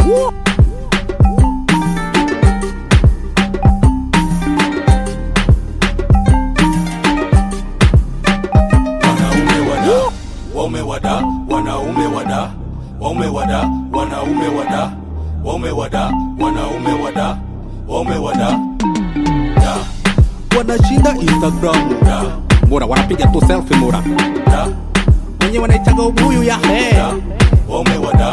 wanaume wada waume wada wanaume wada waume wada wanaume wada waume wada wanaume wada waume wada da wanashinda instagram da mura wanapiga tu selfie mura da wenye wanaitaga ubuyu ya he da waume wada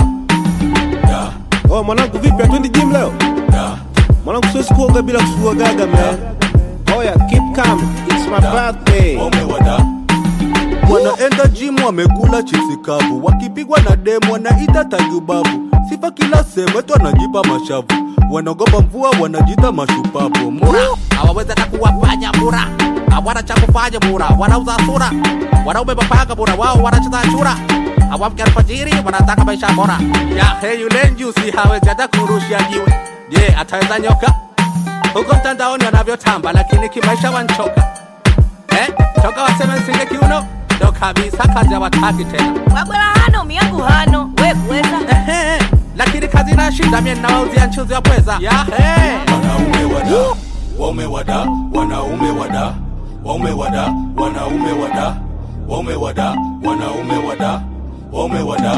da Oh, mwanangu vipi atwendi gym leo? da Mwanangu siwezi kuoga bila kufua gaga man. Oya, keep calm. It's my birthday. waume wada wanaenda gym wamekula chipsi kavu wakipigwa na demu wanaita tajubabu sifa kila sehemu etu wanajipa mashavu wanaogopa mvua wanajita mashupavu mura hawawezi hata kuwafanya mura hawana cha kufanya mura wanauza sura wanaume mapanga mura wao wanacheza chura hawamke alfajiri wanataka maisha bora ya he yule njusi hawezi hata kurushia jiwe je ataweza nyoka huko mtandaoni wanavyotamba lakini kimaisha wanchoka eh? toka waseme nsinge kiuno ndo kabisa kazi hawataki tena wabwela hano miyangu hano we kuweza Ehe, lakini kazi inashinda mie ninawauzia nchuzi wa pweza yahe wanaume wada waume wada wanaume wada waume wada wanaume wada waume wada wanaume wada waume wada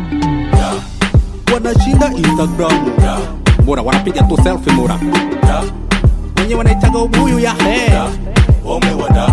da wanashinda instagram da mura wanapiga tu selfie mura da wenye wanaitaga ubuyu yahe da waume wada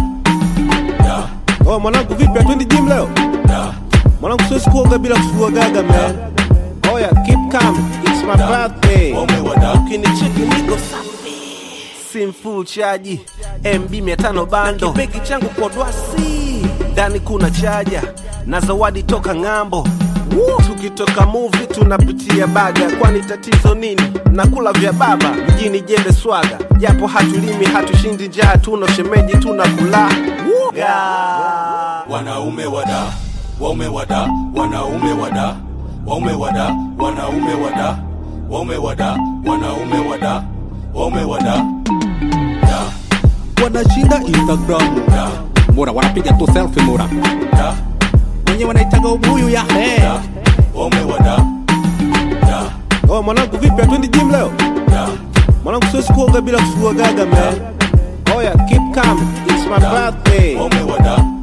da Oh, mwanangu vipi atwendi gym leo? da Mwanangu siwezi kuoga bila kufua gaga man. Oya, keep calm. It's my birthday. waume wada Ukinicheki niko safi. Sim full chaji. MB 500 bando. Kibegi changu kwa dwasi. Ndani kuna chaja na zawadi toka ng'ambo. Tukitoka movie tunapitia baga, kwani tatizo nini? Nakula vya baba mjini jembe swaga, japo hatulimi hatushindi njaa, tuna shemeji tunakula yeah. wanaume wada waume wada wanaume wada waume wada wanaume wada waume wada wanaume wada waume wada da wanashinda instagram da mura wanapiga tu selfie mura da wenye wanaitaga ubuyu yahe da waume wada da Oh, mwanangu vipi atwendi gym leo? da Mwanangu siwezi kuoga bila kufua gaga man. Oya, keep calm. It's my birthday. waume wada